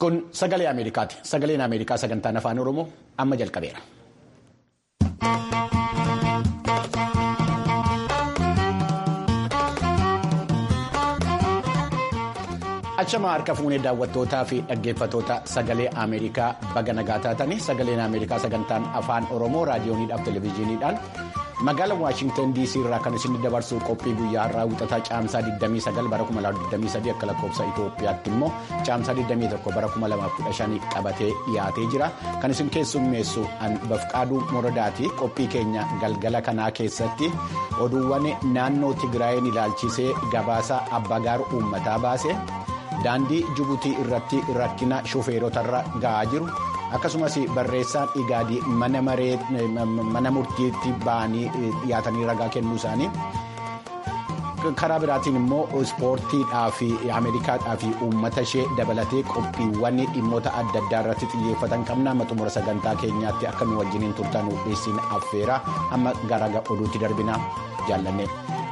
Kun sagalee Ameerikaati. Sagaleen Ameerikaa sagantaan afaan Oromoo amma jalqabeera. Achamaa harka fuunee daawwattootaa fi dhaggeeffatoota sagalee Ameerikaa baga nagaa taatanii sagaleen Ameerikaa sagantaan afaan Oromoo raadiyooniidhaaf televezyiiniidhaan magaalaa Waashintan DC irraa kan isin dabarsu qophii guyyaa har'aa wixataa caamsaa 29 bara 2023 akka lakkoofsa Itoophiyaatti immoo caamsaa 21 bara 2015 qabatee dhiyaatee jira. Kan isin keessummeessu Bafqaaduu Moradaati. Qophii keenya galgala kanaa keessatti oduuwwan naannoo Tigraayin ilaalchisee gabaasa abbagaar uummataa baase. daandii jibuutii irratti rakkina shufeerotarra ga'aa jiru akkasumas barreessaan igaadii mana murtiitti ba'anii dhiyaatanii ragaa kennuu isaanii karaa biraatiin immoo ispoortiidhaa fi ameerikaadhaa fi uummata ishee dabalatee qophiiwwan dhimmoota adda addaa irratti xiyyeeffatan qabna amma xumura sagantaa keenyaatti akka nu wajjiniin turtan isin affeera amma gara oduutti darbina jaallanne.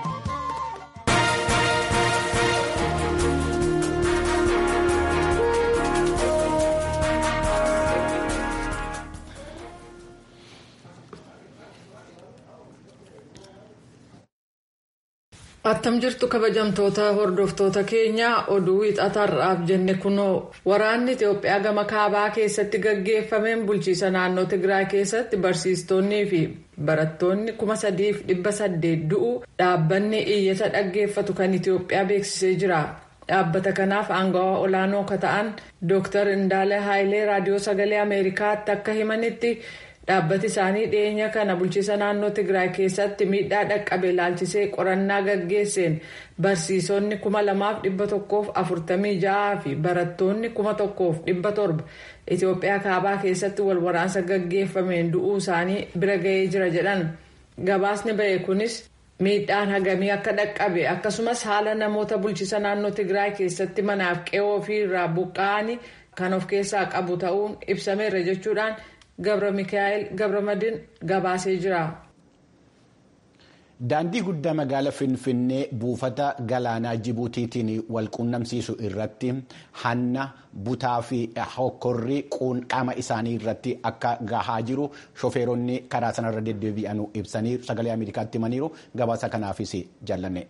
attam jirtu kabajamtoota hordoftoota keenya oduu wixatarraaf jenne kunoo waraanni itiyoophiyaa gama kaabaa keessatti gaggeeffameen bulchiisa naannoo tigraay keessatti barsiistonnii fi barattoonni kuma sadiif dhibba saddeet du'u dhaabbanni iyyata dhaggeeffatu kan itiyoophiyaa beeksisee jira dhaabbata kanaaf aangawaa olaanoo ka ta'an dooktar indaala haayilee raadiyoo sagalee ameerikaatti akka himanitti. dhaabbati isaanii dhiyeenya kana bulchiisa naannoo tigraay keessatti miidhaa dhaqqabe ilaalchisee qorannaa gaggeesseen barsiisonni kuma lamaaf dhibba tokkoof afurtamii ja'aa fi barattoonni kuma tokkoof dhibba torba itiyoophiyaa kaabaa keessatti wal waraansa gaggeeffameen du'uu isaanii bira ga'ee jira jedhan gabaasni ba'e kunis miidhaan hagamii akka dhaqqabe akkasumas haala namoota bulchiisa naannoo tigraay keessatti manaaf qe'oo fi irraa buqqa'anii kan of keessaa qabu ta'uun ibsameera jechuudhaan. gabra mikaa'el gabramadin gabaasee jira. daandii guddaa magaala finfinnee buufata galaanaa jibuutiitiin wal quunnamsiisu irratti hanna butaa fi hokkorri qaama isaanii irratti akka gahaa jiru shofeeronni karaa sanarra deddeebi'an ibsanii sagalee ameerikaatti himaniiru gabaasa kanaafis jaallanne.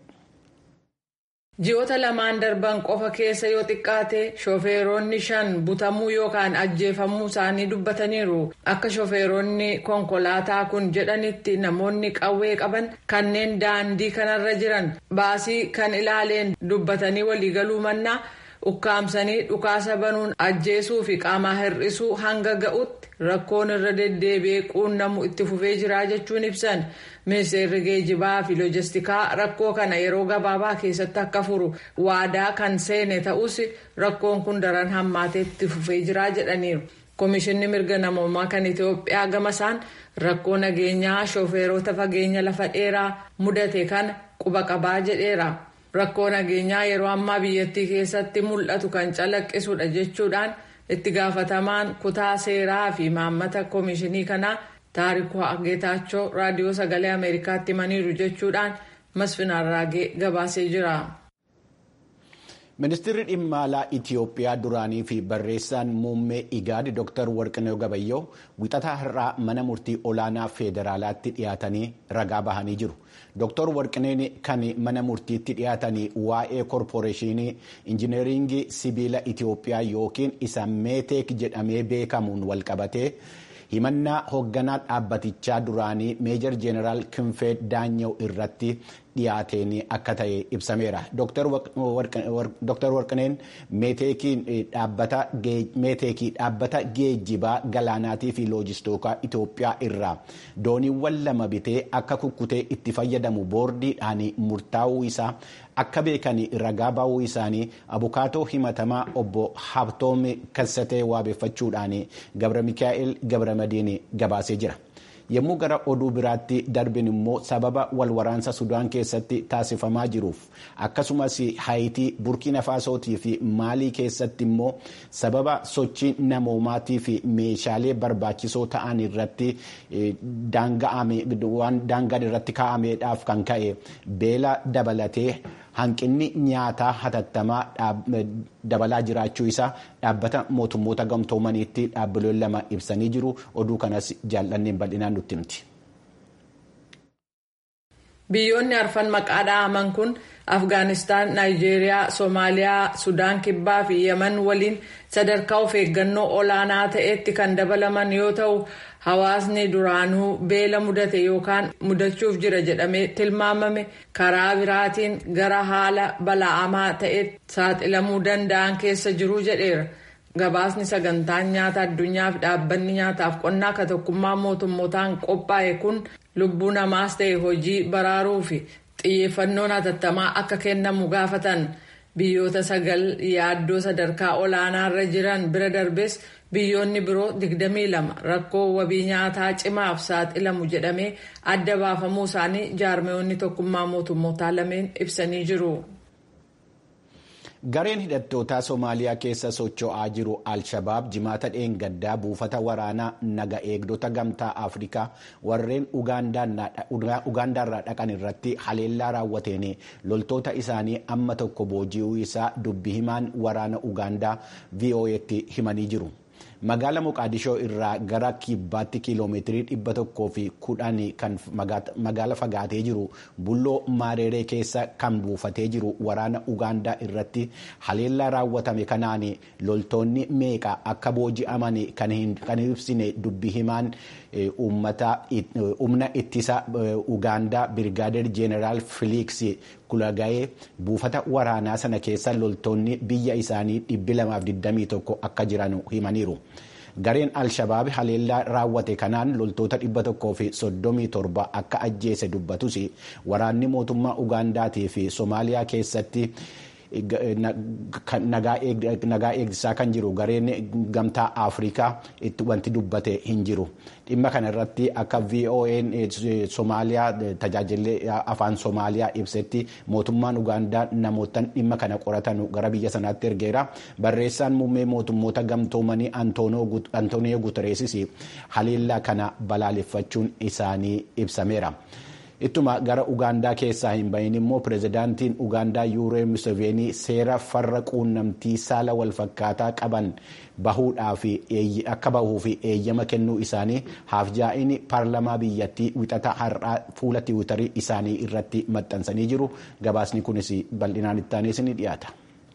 ji'oota lamaan darban qofa keessa yoo xiqqaate shofeeronni shan butamuu yookaan ajjeefamuu isaanii dubbataniiru akka shofeeronni konkolaataa kun jedhanitti namoonni qawwee qaban kanneen daandii kanarra jiran baasii kan ilaaleen dubbatanii waliigaluu mannaa ukkaamsanii dhukaasa banuun ajjeesuu fi qaamaa hir'isuu hanga ga'utti rakkoon irra deddeebi'ee quunnamu itti fufee jira jechuun ibsan ministeerri geejibaa fi loojistikaa rakkoo kana yeroo gabaabaa keessatti akka furu waadaa kan seene ta'us rakkoon kun daran hammaatee itti fufee jira jedhaniiru. Komishinni mirga namoomaa kan Itoophiyaa gamasaan rakkoo nageenyaa shofeerota fageenya lafa dheeraa mudate kana quba qabaa jedheera. Rakkoo nageenyaa yeroo ammaa biyyattii keessatti mul'atu kan calaqqisudha jechuudhaan itti gaafatamaan kutaa seeraa fi maammata komishinii kanaa taarikuu geetaachoo raadiyoo sagalee ameerikaatti himaniiru jechuudhaan masfin arraagee gabaasee jira. ministeerri dhimma alaa itiyoophiyaa duraanii fi barreessaan muummee igaad dr warqinee gabayyoo wixataa har'aa mana murtii olaanaa feederaalaatti dhiyaatanii ragaa bahanii jiru. Dr. Warqineen kan mana murtiitti dhiyaatanii waa'ee korporeeshinii injineeringii sibiila Itiyoophiyaa yookiin isa meeteek jedhamee beekamuun walqabatee himannaa hoogganaa dhaabbatichaa duraanii meejar jeeneraal Kinfee Daanyaw irratti dhiyaateen akka ta'e ibsameera. Dr. Warqineen meeteekii dhaabbata geejjibaa galaanaatii fi loojistoota Itoophiyaa irraa dooniiwwan lama bitee akka kukkutee itti fayyadamu boordiidhaan murtaa'uu isaa akka beekan ragaa ba'uu isaanii abukaatoo himatamaa obbo Habtoom Kassatee waabeeffachuudhaan Gabra Mikaa'el Gabramadiin gabaasee jira. yommuu gara oduu biraatti darbin immoo sababa walwaraansa sudaan keessatti taasifamaa jiruuf akkasumas haayitii burkina faasootii fi maalii keessatti immoo sababa sochii namoomaatii fi meeshaalee barbaachisoo ta'an irratti daangaan irratti kaa'ameedhaaf kan ka'e beela dabalatee hanqinni nyaataa hatattamaa dabalaa jiraachuu isaa dhaabbata mootummoota gamtoomaniitti dhaabbileen lama ibsanii jiru oduu kanas jaallanneen bal'inaan nutti himti. biyyoonni arfan maqaa dha'aman kun afgaanistaan naayijeeriyaa soomaaliyaa sudaan kibbaa fi yemen waliin sadarkaa of eeggannoo olaanaa ta'etti kan dabalaman yoo ta'u hawaasni duraanuu beela mudate yookaan mudachuuf jira jedhamee tilmaamame karaa biraatiin gara haala bala'amaa ta'etti saaxilamuu danda'an keessa jiru jedheera. gabaasni sagantaan nyaata addunyaa fi dhaabbanni nyaataaf qonnaa ka tokkummaa mootummootaan qophaa'e kun lubbuu namaas ta'e hojii baraaruu fi xiyyeeffannoon hatattamaa akka kennamu gaafatan biyyoota sagal yaaddoo sadarkaa olaanaarra jiran bira darbes biyyoonni biroo 22 rakkoo wabii nyaataa cimaaf saaxilamu jedhamee adda baafamuu isaanii jaarmeewwanni tokkummaa mootummootaa lameen ibsanii jiru. gareen hidhattootaa soomaaliyaa keessa socho'aa jiru al-shabaab jimaata dheengaddaa buufata waraanaa naga eegdota gamtaa afrikaa warreen ugaandaarraa dhaqan irratti haleellaa raawwateen loltoota isaanii amma tokko booji'uu isaa dubbi himaan waraana ugaandaa vo'etti himanii jiru. magaala moqaadishoo irraa gara kibbaatti kiiloomeetirii dhibba tokkoo fi kudhan kan magaala fagaatee jiru bulloo maareeree keessa kan buufatee jiru waraana ugaandaa irratti haleellaa raawwatame kanaan loltoonni meeqa akka booji'aman kan ibsine dubbi himaan humna ittisa ugaandaa birgaadeer jeeneraal filiiks kulagayee buufata waraanaa sana keessa loltoonni biyya isaanii 221 akka jiran himaniiru. gareen al-shabaab haleellaa raawwate kanaan loltoota 137 akka ajjeese dubbatus waraanni mootummaa ugaandaatii fi soomaaliyaa keessatti nagaa eegsisaa kan jiru gareen gamtaa afrikaa wanti dubbate hin jiru dhimma kana irratti akka vo'n soomaaliyaa tajaajilli afaan soomaaliyaa ibsetti mootummaan ugaandaa namootaan dhimma kana qoratan gara biyya sanaatti ergeera barreessaan muummee mootummoota gamtoomanii antooniyo gutereesis haleellaa kana balaaleffachuun isaanii ibsameera. ittuma gara ugaandaa keessaa hin bahin immoo pirezidaantiin ugaandaa yuuree museveenii seera farra quunnamtii saala walfakkaataa qaban bahuudhaaf akka bahuu fi eeyyama kennuu isaanii haafjaa'in paarlamaa biyyattii wixata har'aa fuula tiwutarii isaanii irratti maxxansanii jiru gabaasni kunis bal'inaan ittaanis ni dhiyaata.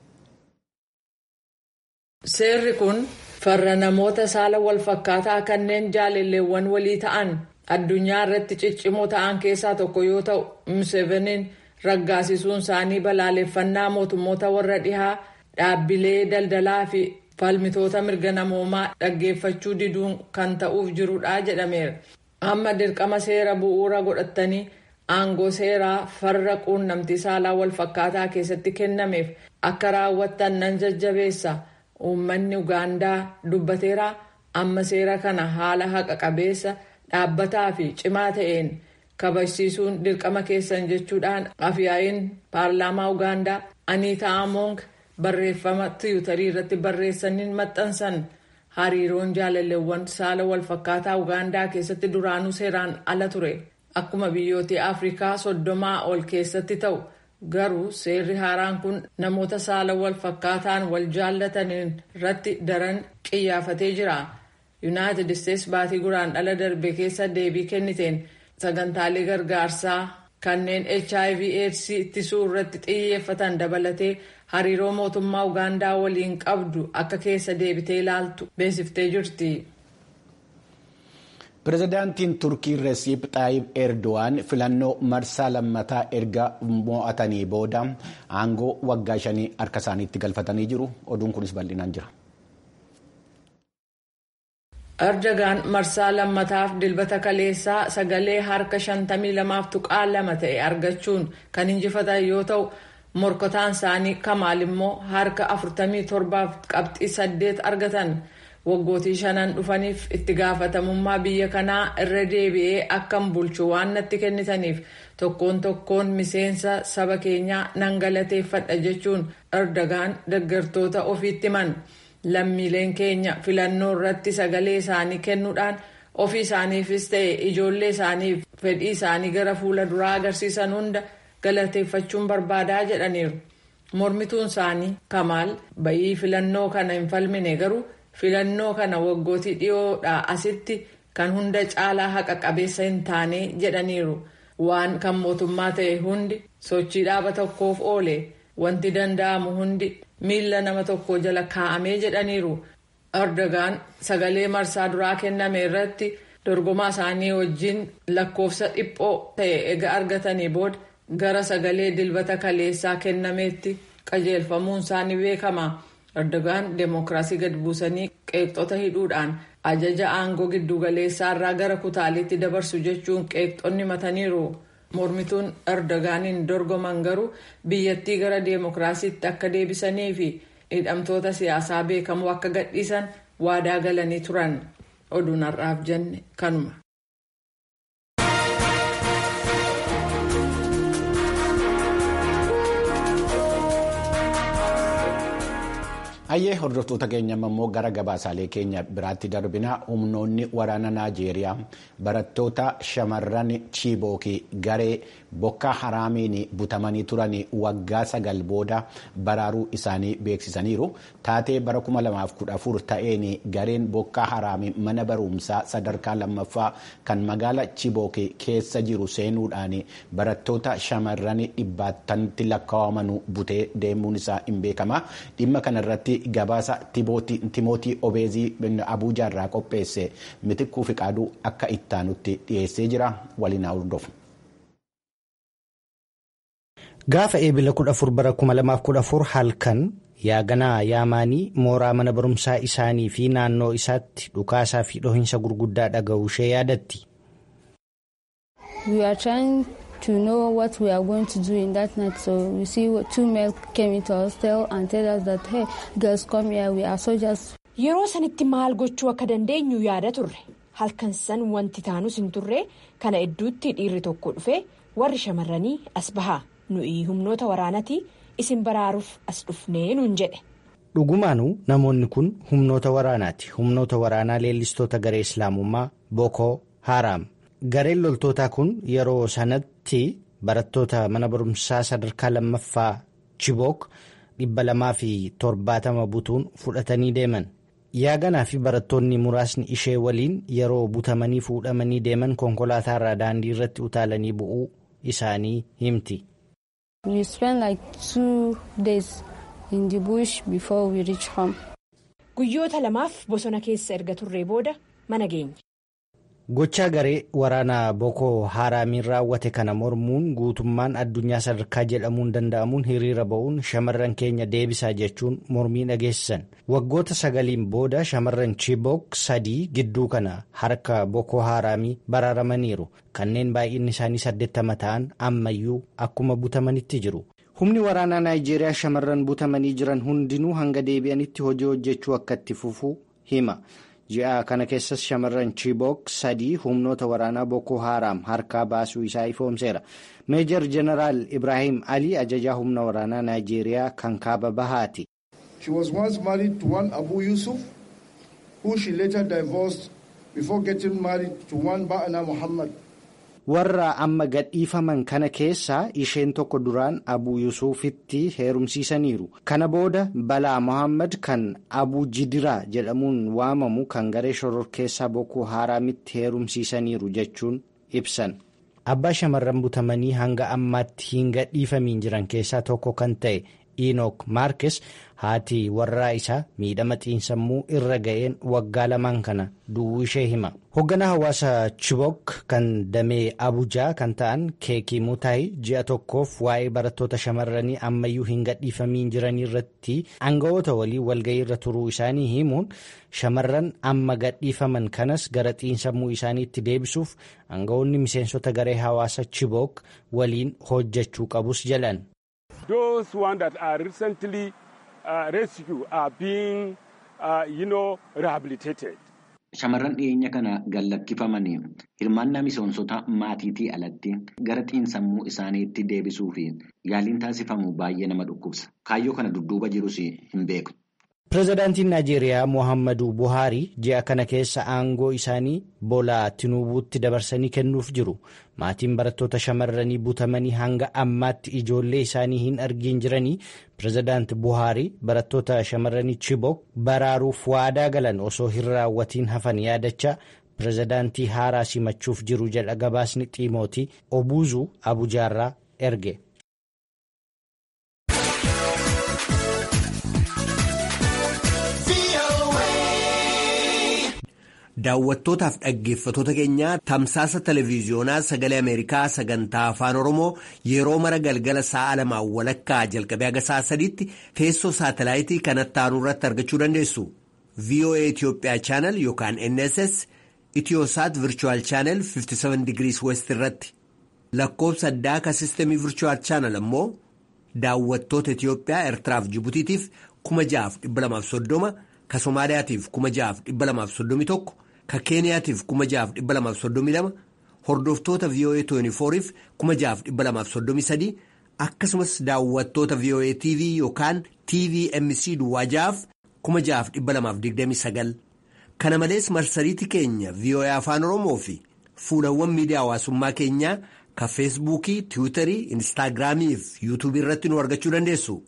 seerri kun farra namoota saala walfakkaataa kanneen jaalalleewwan walii ta'an. addunyaa irratti ciccimoo ta'an keessaa tokko yoo ta'u museveniin raggaasisuun isaanii balaaleffannaa mootummoota warra dhihaa dhaabbilee daldalaa fi falmitoota mirga namoomaa dhaggeeffachuu diduun kan ta'uuf jirudha jedhameera. amma dirqama seera bu'uura godhatanii aangoo seeraa farra quunnamtii saalaa walfakkaataa keessatti kennameef akka raawwattan nan jajjabeessa uummanni ugaandaa dubbateera amma seera kana haala haqa qabeessa. dhaabbataa fi cimaa ta'een kabajsiisuun dirqama keessan jechuudhaan afyaa'iin paarlaamaa ugaandaa aniitaa amoong barreeffama tiwutarii irratti barreessaniin maxxansan hariiroon jaalalleewwan saala walfakkaataa ugaandaa keessatti duraanuu seeraan ala ture akkuma biyyoota afrikaa soddomaa ol keessatti ta'u garuu seerri haaraan kun namoota saala walfakkaataan wal jaallataniin irratti daran qiyyaafatee jira. yuunaayitid isteets baatii guraan dhala darbe keessa deebii kenniteen sagantaalee gargaarsaa kanneen hiv aids ittisuu irratti xiyyeeffatan dabalatee hariiroo mootummaa ugaandaa waliin qabdu akka keessa deebitee ilaaltu beeksiftee jirti. pirezidaantiin turkii resiip xaayib erdo'an filannoo marsaa lammataa erga mo'atanii booda aangoo waggaa shanii harka isaaniitti galfatanii jiru oduun kunis bal'inaan jira. erdogaan marsaa lammataaf dilbata kaleessaa sagalee harka 52 tuqaa lama ta'e argachuun kan injifatan yoo ta'u morkataan isaanii kamaal immoo harka 47 qabxii 8 argatan waggootii shanan dhufaniif itti gaafatamummaa biyya kanaa irra deebi'ee akkan bulchu waan natti kennitaniif tokkoon tokkoon miseensa saba keenyaa nan galateeffadha jechuun erdogaan deeggartoota ofiitti himan. lammiileen keenya filannoo irratti sagalee isaanii kennuudhaan ofii isaaniifis ta'e ijoollee isaaniif fedhii isaanii gara fuula duraa agarsiisan hunda galateeffachuun barbaadaa jedhaniiru. mormituun isaanii kamaal bayii filannoo kana hin falmine garuu filannoo kana waggootii dhiyoodhaa asitti kan hunda caalaa haqa qabeessa hin taane jedhaniiru waan kan mootummaa ta'e hundi sochii dhaaba tokkoof oole wanti danda'amu hundi miila nama tokko jala kaa'amee jedhaniiru erdogaan sagalee marsaa duraa kenname irratti dorgomaa isaanii wajjin lakkoofsa dhiphoo ta'e ega argatanii booda. gara sagalee dilbata kaleessaa kennameetti qajeelfamuun isaanii beekama erdogaan deemokiraasii gad buusanii qeeqxota hidhuudhaan ajaja aangoo giddugaleessaa irraa gara kutaaliitti dabarsu jechuun qeeqxonni mataniiru mormituun erdogaaniin dorgoman garuu biyyattii gara deemokiraasiitti akka deebisanii fi hidhamtoota siyaasaa beekamoo akka gadhiisan waadaa galanii turan oduun har'aaf jenne kanuma. Hayyee hordoftoota keenya immoo gara gabaasaalee keenya biraatti darbina humnoonni waraana Naajeeriyaa barattoota shamarran Chiibookii garee bokka haraamiin butamanii turan waggaa sagal booda baraaruu isaanii beeksisaniiru. Taatee bara 2014 ta'een gareen bokka haraamii mana barumsaa sadarkaa lammaffaa kan magaala Chiibookii keessa jiru seenuudhaan barattoota shamarran dhibbaatanitti lakkaa'aman butee deemuun isaa hin beekama. Dhimma kanarratti gabaasa timootii obeezii abuujaa irraa qopheesse mitikkuu fi qaaduu akka ittaanutti dhiyeessee jira waliin hordofu. Gaafa eebila 14 bara 2014 halkan yaaganaa yaamaanii mooraa mana barumsaa isaanii fi naannoo isaatti dhukaasaa fi dhohinsa gurguddaa dhaga'uu ishee yaadatti. to know what we are going to do in that night. So we see two men came into our hostel and tell us that, hey, girls come here, we are soldiers. Yeroo sanitti maal gochuu akka dandeenyu yaada turre halkan san wanti taanus hin turre kana idduutti dhiirri tokko dhufe warri shamarranii as bahaa nuyi humnoota waraanati isin baraaruuf as dhufnee nuun jedhe. Dhugumaanuu namoonni kun humnoota waraanaati. Humnoota waraanaa leellistoota garee islaamummaa Boko Haram. Gareen loltootaa kun yeroo sanatti barattoota mana barumsaa sadarkaa lammaffaa Chibook dhibba lamaa fi torbaatama butuun fudhatanii deeman. Yaaganaa fi barattoonni muraasni ishee waliin yeroo butamanii fuudhamanii deeman konkolaataa irraa daandii irratti utaalanii bu'uu isaanii himti. We spent like two days in the bush before we reach home. Guyyoota lamaaf bosona keessa erga turree booda mana geenye. Gochaa garee waraanaa Boko Haraamiin raawwate kana mormuun guutummaan addunyaa sadarkaa jedhamuun danda'amuun hiriira ba'uun shamarran keenya deebisaa jechuun mormii dhageessisan. Waggoota sagaliin booda shamarran Chibok sadii gidduu kana harka Boko Haraamii baraaramaniiru. Kanneen baay'inni isaanii saddeettama ta'an ammayyuu akkuma butamanitti jiru. Humni waraanaa Naayijeeriyaa shamarran butamanii jiran hundinuu hanga deebi'anitti hojii hojjechuu akka itti fufuu hima. ji'a kana keessas shamarran Chibok sadii humnoota waraanaa Boko Haram harkaa baasuu isaa ifoomseera. Meejar Jeneraal Ibrahim Ali ajajaa humna waraanaa Naayijeeriyaa kan kaaba bahaati. She was once married to one Abu Yusuf who she later divorced before getting married to one Ba'ana Muhammad. Warra amma gadhiifaman kana keessaa isheen tokko duraan Abuu Yusufitti heerumsiisaniiru. Kana booda Balaa Mohaammed kan Abuu Jidiraa jedhamuun waamamu kan garee shororkeessaa Boko Haraamitti heerumsiisaniiru jechuun ibsan. Abbaa shamarran butamanii hanga ammaatti hin gadhiifamiin jiran keessaa tokko kan ta'e Enook Maarkes haati warraa isaa miidhama xiinsammuu irra ga'een waggaa lamaan kana du'uu ishee hima. Hoogganaa hawaasa Chibok kan damee Abuujaa kan ta'an Keekii Mutaayi ji'a tokkoof waa'ee barattoota shamarranii ammayyuu hin gadhiifamiin jiranii irratti aangawoota walii walga'ii irra turuu isaanii himuun shamarran amma gadhiifaman kanas gara xiinsammuu isaaniitti deebisuuf aangawoonni miseensota garee hawaasa Chibok waliin hojjechuu qabus jedhan. Those ones that are recently uh, rescued are being, uh, you know, rehabilitated. Shamarran dhiyeenya kana gallakkifamanii hirmaannaa miseensota maatiitii alatti gara xiinsammuu isaaniitti deebisuu fi yaaliin taasifamu baay'ee nama dhukkubsa. Kaayyoo kana dudduuba jirus hin beeku. Pireezidaantiin Naajeeriyaa Mohaammaduu Buhaarii ji'a kana keessa aangoo isaanii Boolaa Tinuubuutti dabarsanii kennuuf jiru. Maatiin barattoota shamarranii butamanii hanga ammaatti ijoollee isaanii hin argin jiranii pireezidaanti Buhaarii barattoota shamarranii Chibok baraaruuf waadaa galan osoo hin raawwatiin hafan yaadachaa pireezidaantii haaraa simachuuf jiru jedha gabaasni Xiimootii Obuuzuu Abujaarraa erge. Daawwattootaaf dhaggeeffatoota keenyaa tamsaasa televiiziyoonaa sagalee Ameerikaa sagantaa afaan Oromoo yeroo mara galgala sa'a lamaan walakkaa jalqabee haga sa'a sadiitti teessoo saatalaayitii kanatti aanu irratti argachuu dandeessu. VOA Itoophiyaa chaanal yookaan NSS Itiyoosaat Virchuwal chaanal 57 digirii West irratti lakkoofsa addaa ka sistemii Virchuwal chaanal ammoo daawwattoota Itiyoophiyaa Eertiraaf Jibutiitiif 6,230 ka Somaaliyaatiif 6,231 ka Keeniyaatiif 6,232 hordoftoota VOA 24f 6,233 akkasumas daawwattoota VOA TV yookaan TVMC duwwaa ja'aaf 6,229 kana malees marsariitii keenya VOA afaan Oromoo fi fuulawwan miidiyaa hawaasummaa keenyaa ka feesbuukii tiwiitarii instaagiraamii fi yuutuubii irratti nu argachuu dandeessu.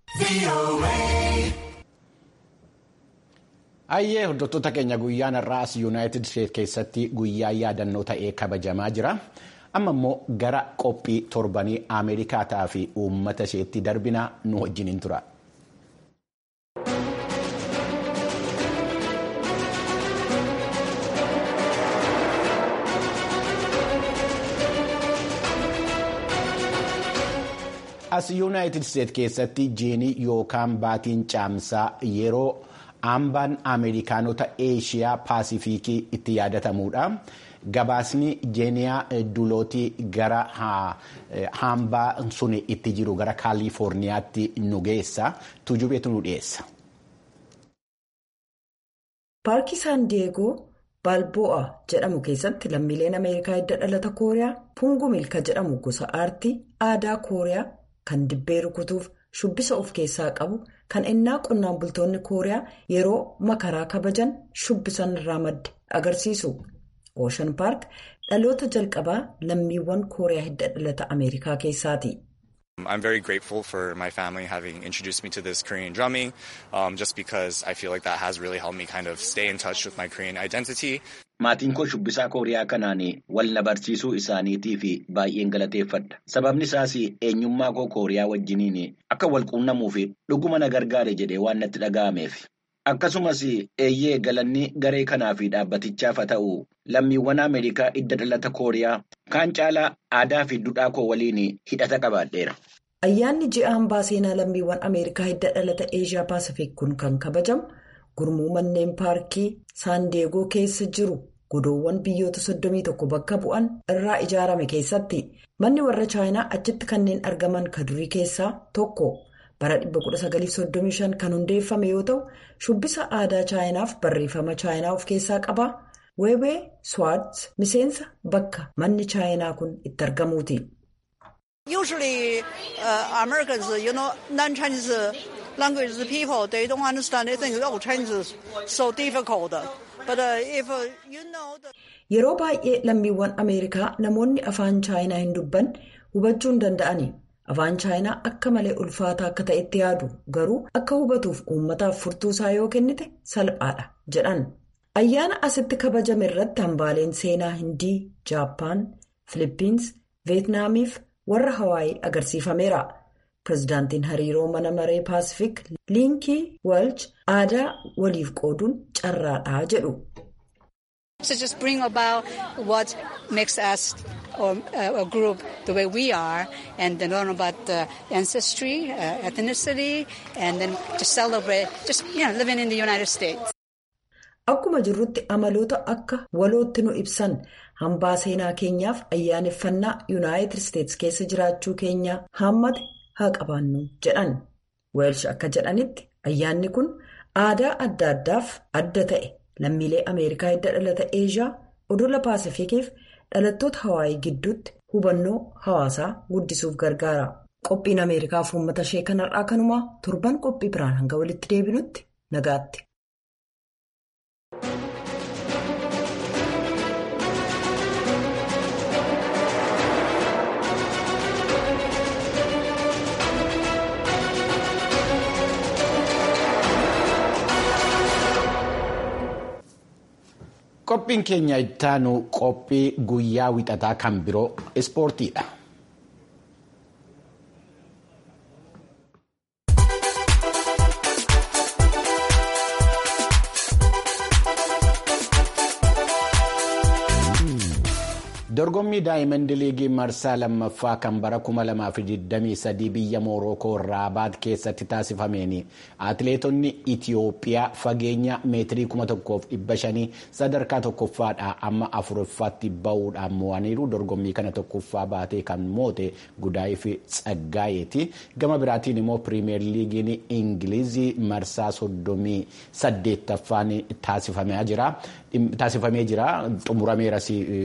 Ayyee hordoftoota keenya guyyaan har'aa as yuunaayitid isteet keessatti guyyaa yaadannoo ta'ee kabajamaa jira. Amma immoo gara qophii torbanii Ameerikaataa fi uummata isheetti darbinaa nu wajjiniin tura. As yuunaayitid isteet keessatti jiinii yookaan baatiin caamsaa yeroo. Hambaan Ameerikaanota Eeshiyaa Paasifiikii itti yaadatamuudha. Gabaasni jeeniyaa dulootii gara hambaa sun itti jiru gara Kaalifoorniyaatti nu geessa. Tujubeetu nu dhiyeessa. Paarkii Saan Diyeegoo Baalbo'a jedhamu keessatti lammiileen Ameerikaa hidda dhalata Kooriyaa Pungu Milka jedhamu gosa aartii aadaa Kooriyaa kan dibbee rukutuuf shubbisa of keessaa qabu. kan innaa qonnaan bultoonni kooriyaa yeroo makaraa kabajan shubbisan irraa madde agarsiisu ooshan paark dhaloota jalqabaa lammiiwwan kooriyaa hidda dhalata ameerikaa keessaati. I'm very grateful for my family having introduced me to this Korean drumming um, just because I feel like that has really helped me kind of stay in touch with my Korean identity. Maatiin koo shubbisaa Kooriyaa kanaan wal na barsiisuu isaaniitii fi baay'een galateeffadha. Sababni isaas eenyummaa koo Kooriyaa wajjiniin akka wal quunnamuu fi dhuguma na gargaare jedhee waan natti dhaga'ameef. Akkasumas eeyyee galanni garee kanaa fi dhaabbatichaaf haa ta'u lammiiwwan Ameerikaa hidda dhalata Kooriyaa kaan caalaa aadaa fi duudhaa koo waliin hidhata qabaadheera. Ayyaanni ji'a hambaa seenaa lammiiwwan Ameerikaa hidda dhalata Eeshiyaa Paasifiik kun kan kabajamu gurmuu manneen paarkii Saandeegoo keessa jiru godoowwan biyyoota 31 bakka bu'an irraa ijaarame keessatti manni warra chaayinaa achitti kanneen argaman ka durii keessaa tokko. bara 1935 kan hundeeffame yoo ta'u shubbisa aadaa chaayinaaf barreeffama chaayinaa of keessaa qaba weebee swaats miseensa bakka manni chaayinaa kun itti argamuuti. Usually uh, Americans, you know, non-Chinese language people, they don't understand. They think, oh, Chinese is so difficult. But uh, if uh, you know the... Yeroo baay'ee lammiiwwan Ameerikaa namoonni afaan chaayinaa hin dubban hubachuu hin danda'ani. Afaan chaayinaa akka malee ulfaataa akka ta'etti yaadu garuu akka hubatuuf uummataaf furtuusaa yoo kennite salphaadha jedhan. Ayyaana asitti kabajame irratti hambaaleen seenaa Hindii, Jaappaan, Filippins, Veetnaamiif warra Hawaayii agarsiifameera. Pireezidaantiin hariiroo mana maree Paasifik Liinkii Walch aadaa waliif qooduun carraadhaa jedhu. So just bring about what makes us or, uh, a group the way we are and then learn about the ancestry, uh, ethnicity and then just celebrate just you know, living in the United States. Akkuma jirrutti amaloota akka walootti nu ibsan hambaa seenaa keenyaaf ayyaaneffannaa Yuunaayitid Isteets keessa jiraachuu keenya hammate haa qabaannu jedhan. Weelsh akka jedhanitti ayyaanni kun aadaa adda addaaf adda ta'e. lammiilee ameerikaa hidda dhalata eeshiyaa odola paasifikiif dhalattoota hawaayii gidduutti hubannoo hawaasaa guddisuuf gargaara qophiin ameerikaaf uummata ishee kanarraa kanumaa torban qophii biraan hanga walitti deebinutti nagaatti. Qophiin keenya ittaanu qophii guyyaa wixataa kan biroo ispoortiidha. Dorgommii Daayimandi Liigii marsaa lammaffaa kan bara 2023 biyya Moorookoo Raabaat keessatti taasifameen atileetonni Itiyoophiyaa fageenya meetirii 1500 sadarkaa tokkoffaadhaa amma afuraffaatti bahuudhaan mo'aniiru. Dorgommii kana tokkoffaa baatee kan moote Gudaayif Tsaggaayeeti. Gama biraatiin immoo Piriimeer Liigiin Ingilizii marsaa 38ffaan taasifamee jira. Taasifamee jira xumurameeras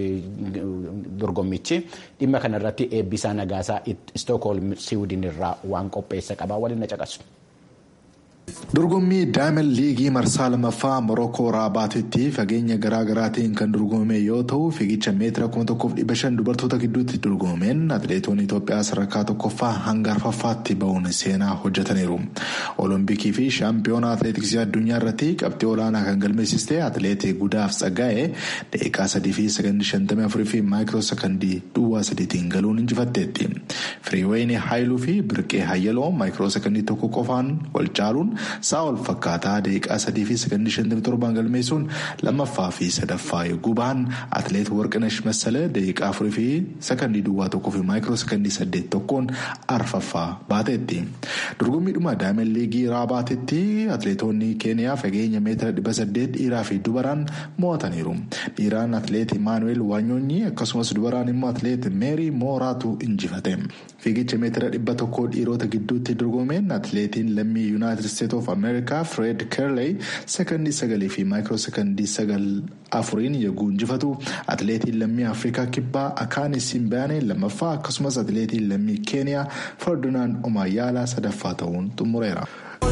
dorgommichi dhimma kanarratti eebbisaa nagaasaa istookholm siwiidin irraa waan qopheessa qabaa waliin na caqasu. Dorgommii Daayimand Liigii marsaa lammaffaa Morookoo Raabaatitti fageenya garaa garaatiin kan dorgomame yoo ta'u fiigicha meetira 1500 dubartoota gidduutti dorgomameen atileetonni Itoophiyaa sadarkaa tokkoffaa hanga arfaffaatti bahuun seenaa hojjetaniiru. Olompikii fi shaampiyoona atileetiksii addunyaa irratti qabxii olaanaa kan galmeessiste atileetii Gudaaf Tsaggaa'ee daqiiqaa 3 fi 54 fi maayikiroo sekondii duwwaa sadiitiin galuun injifatteetti. Firiiween Haayiluu fi Birqee Hayyaloo maayikiroo sekondii tokko qofaan wal caaluun sa'a wal fakkaataa daqiiqaa sadii fi sekondii shantamii torbaan galmeessuun lammaffaa fi sadaffaa yogguu bahan atileet warqinash massala daqiiqaa afurii fi sekondii duwwaa tokkoo fi maayikiroo sekondii saddeet tokkoon arfaffaa baateetti. dorgommiidhuma daayimand liigii raabaatitti atileetonni keeniyaa fageenya meetira dhibba saddeet dhiiraa fi dubaraan mo'ataniiru. dhiiraan atileet imaanuweel waanyoonyi akkasumas dubaraan immoo atileet meerii mooraatu injifate. fiigicha meetira dhibba tokkoo dhiirota gidduutti dorgomeen atileetiin lammii yuunaayitid isteet of ameerikaa fred kerley sekondii sagalii fi maayikiroo sekondii sagal afuriin yogguu injifatu atileetiin lammii afrikaa kibbaa akaani simbaanee lammaffaa akkasumas atileetiin lammii keeniyaa ferdinand omayyaalaa sadaffaa ta'uun xumureera.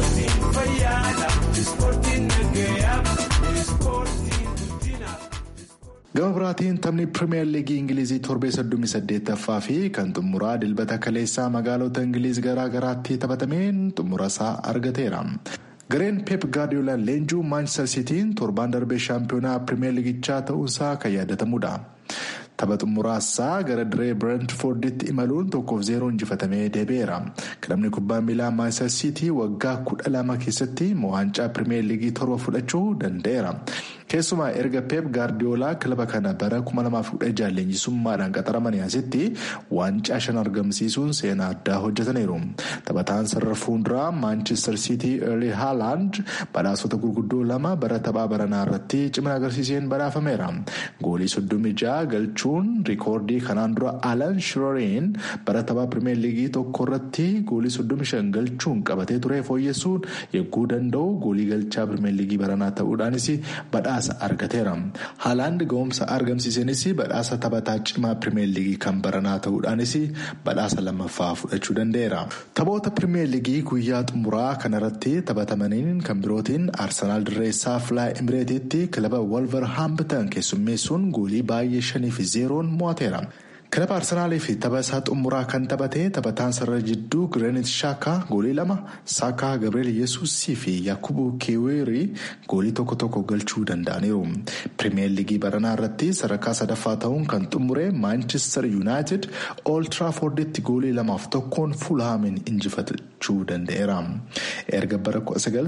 gama biraatiin taphni pirimeer liigii ingilizii torbee soddomii saddeettaffaa fi kan xumuraa dilbata kaleessaa magaalota ingiliz garaa garaatti taphatameen xumura isaa argateera. gareen peep gaardiyoolaan leenjuu maanchister siitiin torbaan darbee shaampiyoonaa pirimeer liigichaa ta'uusaa kan yaadatamudha. tapha xumuraasaa gara diree birentforditti imaluun tokkoof zeeroo injifatamee deebi'eera kilabni kubbaa miilaa maanchister siitii waggaa kudha lama keessatti waancaa pirimeer liigii torba fudhachuu danda'eera. keessumaa erga peep gaardiyoolaa kilaba kana bara 2016 leenjisummaadhaan qaxaramanii asitti waancaa shan argamsiisuun seenaa addaa hojjetaniiru taphataan sarara fuunduraa maanchister siitii erli haalaand badhaasota gurguddoo lama bara taphaa baranaa irratti cimina agarsiiseen badhaafameera goolii 36 galchuun riikoordii kanaan dura alan shiroriin bara taphaa pirimeer liigii tokko irratti goolii 35 galchuun qabatee ture fooyyessuun yegguu danda'u goolii galchaa pirimeer liigii baranaa ta'uudhaanis badhaasa. argateera haalaand ga'umsa argamsiisenis badhaasa taphataa cimaa pirimeer liigii kan baranaa ta'uudhaanis badhaasa lammaffaa fudhachuu danda'eera taphoota pirimeer liigii guyyaa xumuraa kanarratti taphatamaniin kan birootiin arsenaal dirreessaa filaa imireetiitti kilaba wolverhampton keessummeessuun goolii baay'ee shanii fi zeeroon mo'ateera. kilaba arsenaalii fi tapha isaa xumuraa kan taphate taphataan sarara jidduu gireenit shaakaa goolii lama saakaa gabriel yesuusii fi yakubu keweerii goolii tokko tokko galchuu danda'aniiru pirimeer liigii baranaa irratti sadarkaa sadaffaa ta'uun kan xumure maanchister yuunaayitid ooltiraaforditti goolii lamaaf tokkoon fuulhaamin injifachuu danda'eera erga bara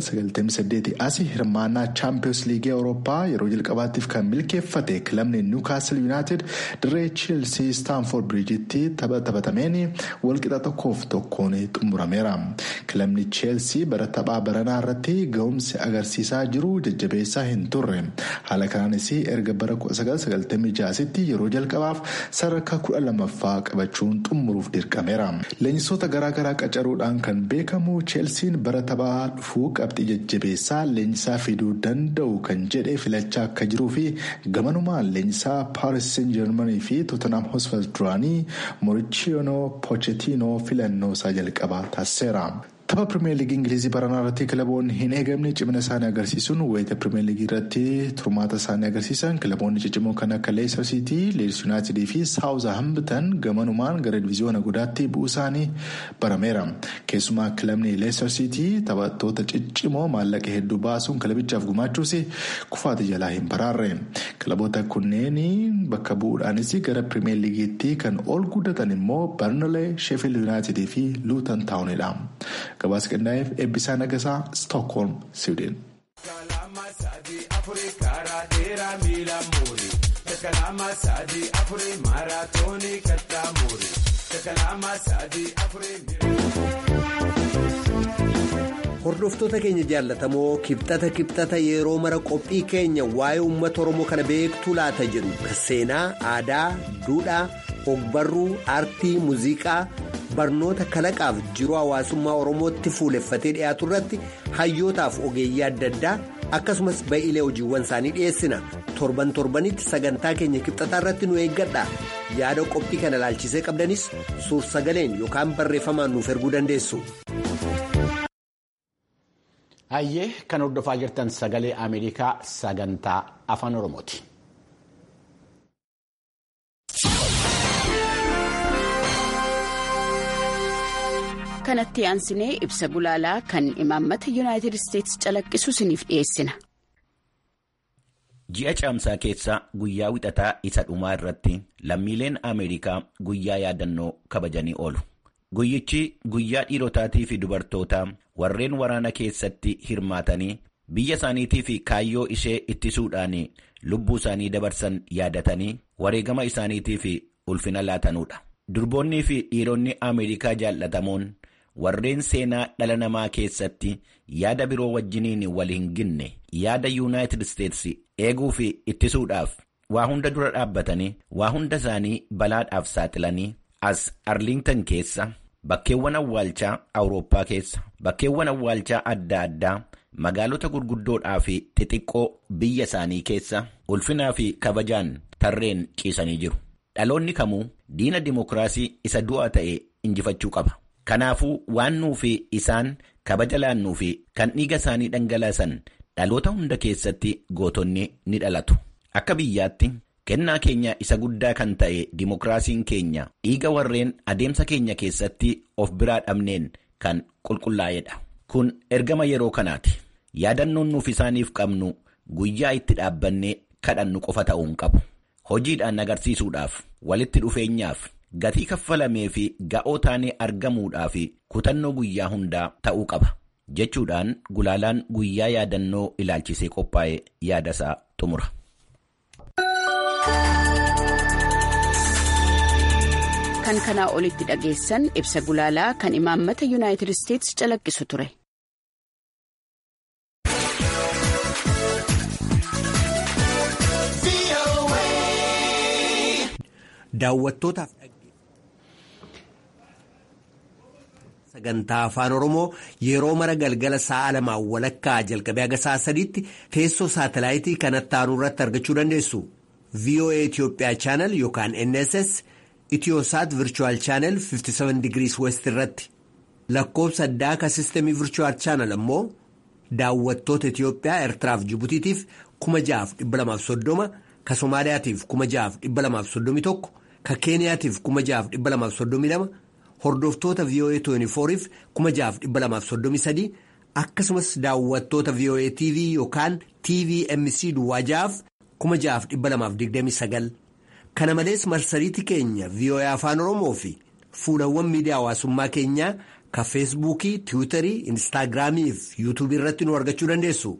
1998 asii hirmaannaa chaampiyoons liigii awurooppaa yeroo jalqabaatiif kan milkeeffate kilabni niwukaastil yuunaayitid dirree cheelsii staanfoord biriijitti tapha taphatameen walqixa tokkoof tokkoon xumurameera kilabni cheelsii bara taphaa baranaa irratti ga'umsi agarsiisaa jiru jajjabeessaa hin turre haala kanaanis erga bara 1996tti yeroo jalqabaaf sadarkaa kudha lammaffaa qabachuun xumuruuf dirqameera leenjisoota garaagaraa qacaruudhaan kan beekamu cheelsiin bara taphaa dhufuu qabxii jajjabeessaa leenjisaa fiduu danda'u kan jedhe filachaa akka jiruu fi gamanumaan leenjisaa paaris seen jeermanii fi tootanam hosfas duraanii moorichiyoonoo poochetinoo filannoo isaa jalqabaa taasiseera. tapha pirimeer liigii ingilizii baranaa irratti kilaboonni hin eegamne cimina isaanii agarsiisuun wayita pirimeer liigii irratti turmaata isaanii agarsiisan kilaboonni ciccimoo kan akka leesar siitii leeds yuunaayitidii fi saawuza hambitan gamanumaan gara diviziyoona guddaatti bu'uu isaanii barameera keessumaa kilabni leesar siitii taphattoota ciccimoo maallaqa hedduu baasuun kilabichaaf gumaachuus kufaati jalaa hin baraarre kilaboota kunneen bakka bu'uudhaanis gara pirimeer liigiitti kan ol guddatan immoo barnalee sheefil yuunaayitidii fi luutan taa'unidha. gabaasa qindaa'eef eebbisaa nagasaa stookholm siwiidin. hordoftoota keenya jaallatamoo kibxata kibxata yeroo mara qophii keenya waa'ee uummata oromoo kana beektuu laata jedhu seenaa aadaa duudhaa ogbarruu aartii muuziqaa barnoota kalaqaaf jiruu hawaasummaa oromootti fuuleffatee dhiyaatu irratti hayyootaaf ogeeyyii adda addaa akkasumas ba'iilee hojiiwwan isaanii dhiyeessina torban torbanitti sagantaa keenya kibxataa irratti nu eeggadha yaada qophii kana ilaalchisee qabdanis suur sagaleen yookaan barreeffamaan nuuf erguu dandeessu. Hayyee kan hordofaa jirtan sagalee Ameerikaa sagantaa afaan Oromooti. kanatti aansinee ibsa gulaalaa kan imaammata yuunaayitid isteetsi calaqqisu isiniif dhiyeessina. Ji'a caamsaa keessa guyyaa wixataa isa dhumaa irratti lammiileen Ameerikaa guyyaa yaadannoo kabajanii oolu. Guyyichi guyyaa dhiirotaatii fi dubartootaa warreen waraana keessatti hirmaatanii biyya isaaniitii fi kaayyoo ishee ittisuudhaan lubbuu isaanii dabarsan yaadatanii wareegama isaaniitii fi ulfina laatanuudha. Durboonnii fi dhiironni Ameerikaa jaallatamoon warreen seenaa dhala namaa keessatti yaada biroo wajjiniin wal hin ginne yaada yuunaayitid isteetsi eeguu fi ittisuudhaaf waa hunda dura dhaabbatanii waa hunda isaanii balaadhaaf saaxilanii as arliingtan keessa bakkeewwan awwaalchaa awurooppaa keessa bakkeewwan awwaalchaa adda addaa magaalota gurguddoodhaa fi xixiqqoo biyya isaanii keessa ulfinaa fi kabajaan tarreen ciisanii jiru. Dhaloonni kamuu diina dimokiraasii isa du'aa ta'e injifachuu qaba. Kanaafuu waan nuufi isaan kabaja laannuu fi kan dhiiga isaanii dhangalaasan dhaloota hunda keessatti gootonni ni dhalatu. Akka biyyaatti kennaa keenya isa guddaa kan ta'e dimokiraasiin keenya dhiiga warreen adeemsa keenya keessatti of biraa dhabneen kan qulqullaa'edha. Kun ergama yeroo kanaati. Yaadannoon nuuf isaaniif qabnu guyyaa itti dhaabbannee kadhannu qofa ta'uu hin qabu. Hojiidhaan agarsiisuudhaaf walitti dhufeenyaaf gatii kaffalamee fi ga'oo taanee argamuudhaaf kutannoo guyyaa hundaa ta'uu qaba jechuudhaan gulaalaan guyyaa yaadannoo ilaalchisee qophaa'e yaadasaa xumura. Kan kanaa olitti dhageessan ibsa gulaalaa kan imaammata yuunaayitid isteetsi calaqqisu ture. Daawwattootaaf sagantaa afaan oromoo yeroo mara galgala sa'a lamaan walakkaa jalqabee haga sa'a sadiitti teessoo saatalaayitii kanatti aanu irratti argachuu dandeessu. VOA Itoophiyaa chaanal yookaan NSS Itiyoosaat Virchuwal chaanal 57 digirii West irratti lakkoobsa addaa akka sistemii Virchuwal chaanal ammoo daawwattoota Itiyoophiyaa Eertiraaf Jibutiitiif 6,230 ka Somaaliyaatiif 6,231 ka Keeniyaatiif 6,232 hordoftoota VOA 24f 6,233 akkasumas daawwattoota VOA TV yookaan TVMC Duwwaajaaf 6,229 kana malees marsariitii keenya VOA Afaan Oromoo fi fuulawwan miidiyaa hawaasummaa keenyaa ka feesbuukii tiwiitarii instaagiraamii fi yuutuubii irratti nu argachuu dandeessu.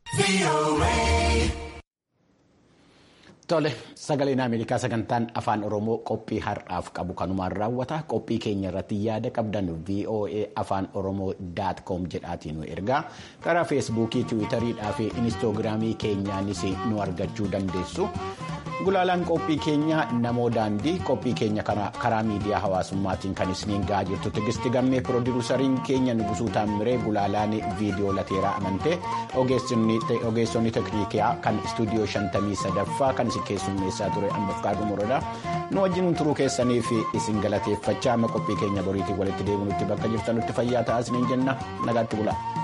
Tole sagaleen Ameerikaa sagantaan afaan Oromoo qophii har'aaf qabu kanumaan raawwata qophii keenya irratti yaada qabdan VOA afaan Oromoo daat koom jedhaatiin nu ergaa karaa feesbuukii tiwiitariidhaa fi inistoogiraamii keenyaanis nu argachuu dandeessu. Gulaalaan qophii keenya namoo daandii qophii keenya karaa miidiyaa hawaasummaatiin kan isiniin gahaa jirtu tigisti gammee piroodiruusariin keenya nugusuu taammiree gulaalaan viidiyoo lateeraa amantee ogeessonni teeknikaa kan istuudiyoo shantamii sadaffaa kan isin keessummeessaa ture ambafqaa dhumuradha nu wajjin turuu keessanii fi isin galateeffachaa amma qophii keenya boriitiin walitti deebinutti bakka jirtanutti fayyaa ta'aa isiniin jenna nagaatti bulaa.